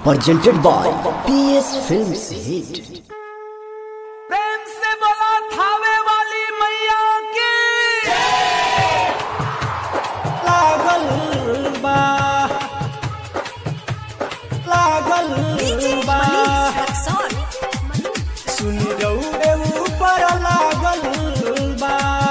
presented by PS Films Hit. प्रेम से बोला थावे वाली मैया की लागल बा लागल बा सुन रौरे ऊपर लागल बा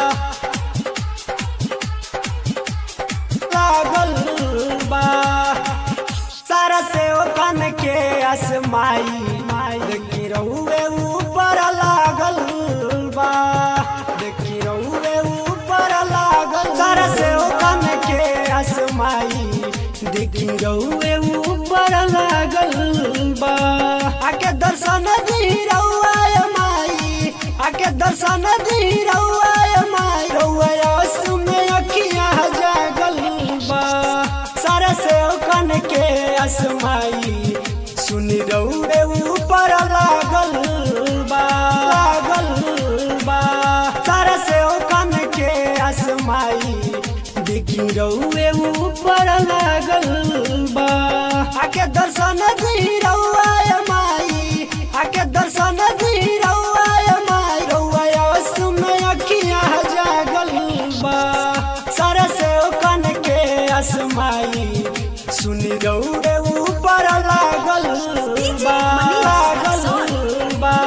लागल बा सारा से ओखन के असमाई माई देखी रौरे ऊपर लागल बा देखी रौरे ऊपर लागल सारा से ओखन के असमाई देखी रौरे ऊपर लागल बा आके दर्शन दी रौआ माई आके दर्शन दी रौआ माई रौआ आंसू में अखियां जागल बा सारा से ओखन के असमाई सुन रौरे ऊपर लागल बा लागल बा सारा से ओखन के असमाई देखी रौए ऊपर लागल बा आके दर्शन दी रौआ माई आके दर्शन दी रौआ माई रौआ आंसू में अखियां जागल बा सारा से ओखन के असमाई सुन रौरे ऊपर लागल बा लागल बा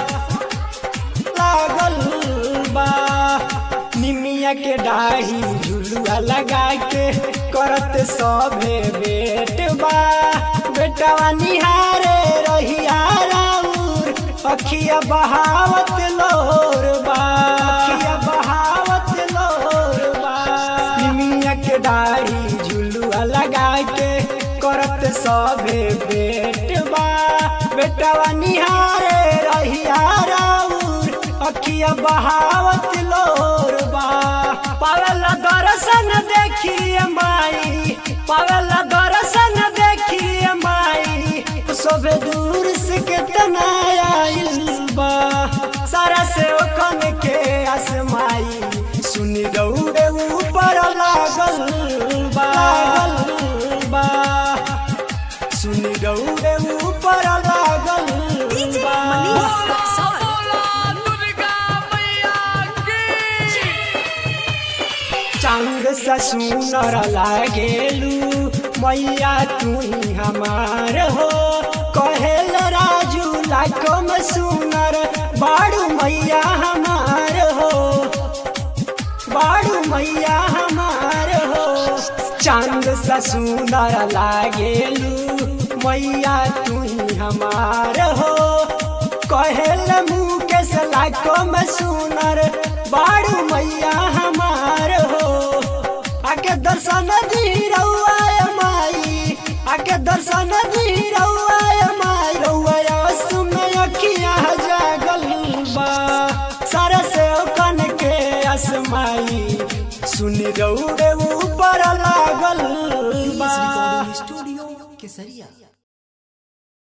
लागल बा निमिया के डाही झुलुआ लगा के करत सभे बेट बा बेटवा निहारे रहिया राउर अखिया बहावत लोर बा अखिया बहावत लोर बा निमिया के डाही झुलुआ लगा के करत सभे बेट बा बेटवा निहारे रहिया राउर अखिया बहावत लोर बा पावल दर्शन देखिए माई पावल दर्शन देखिए माई सब दूर से कितना आइल बा सारा से ओखन के आसमाई सुन दौड़े ऊपर लागल बा लागल बा सुन दौड़े ऊपर लागल बा बोला दुर्गा मैया की चांद सा सुनर लागेलू मैया तू ही हमार हो कहेल राजू लाखों में सुनर बाड़ू मैया हमार हो बाड़ू मैया हमार हो चांद सा सुनर लागेलू मैया तू ही हमार हो कहेल मुकेश लाखों में सुनर बाड़ू मैया हमार हो आके दर्शन दी रउआ माई आके दर्शन दी रउआ माई रउआ आंसू में अखियां जागल बा सारा से ओखन के असमाई सुन रौरे ऊपर लागल बा स्टूडियो केसरिया